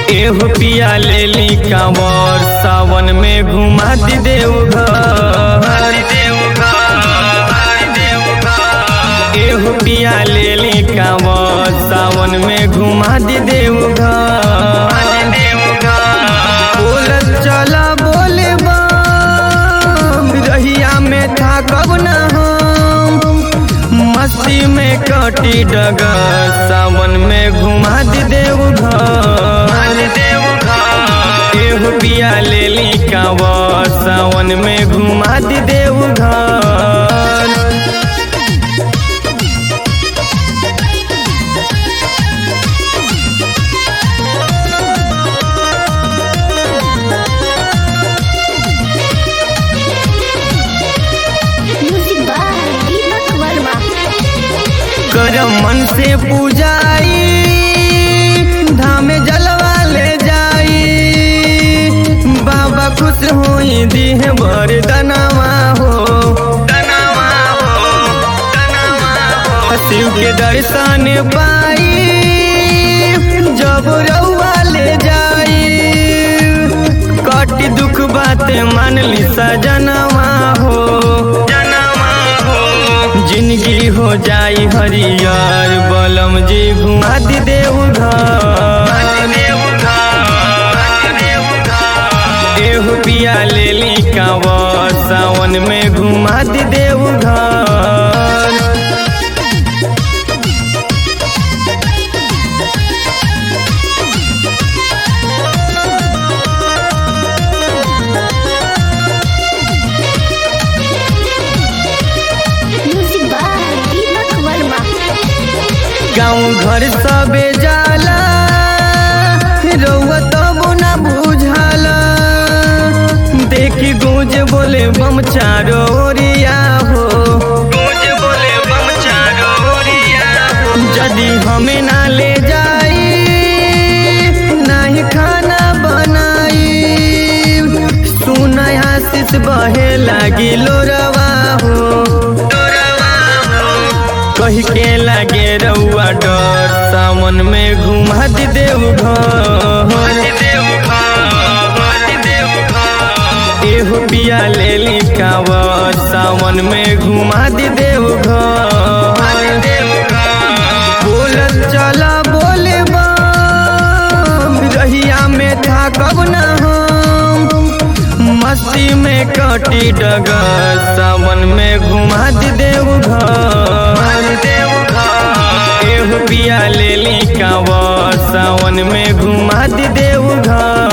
एहो पिया ले ली कांवर सावन में घुमा दी देव घर एहो पिया ले ली कांवर सावन में घुमा दी देव घर बोलत चला बोले बम रहिया में था कब न हम मस्ती में कटी डगर सावन में घुमा दी देव घर एहो पिया ले ली कांवर सावन में घुमा दी देव घर म्यूजिक बाय दीपक वर्मा करम मन से पूजाई धामे जलवा ले जाई बाबा खुश होई दीह भर दनवा हो शिव के दर्शन पाई जब रउआ ले जाई कटी दुख बात मान ली सजनवा हो जिंदगी हो जाई हरियर बलम जी घुमा दी देव घर एहो पिया ले ली कांवर सावन में घुमा दी देव घर म्यूजिक बाय दीपक वर्मा गाँव घर सबे जाला रउआ तब ना बुझाला देखी गूंज बोले बम चारो ओरिया हो यदि हमें ना ले जाई नहीं खाना बनाई सुना आशीष बहे लागी लोरवा हो कही के लागे रउआ डर सावन में घुमा दी देव घर एहो पिया ले ली कांवर सावन में घुमा दी देव घर बोलत चला बोले बम रहिया में था कब न हम मस्ती में कटी डगर सावन में घुमा दी देव घर एहो पिया ले ली कांवर सावन में घुमा दी देव घर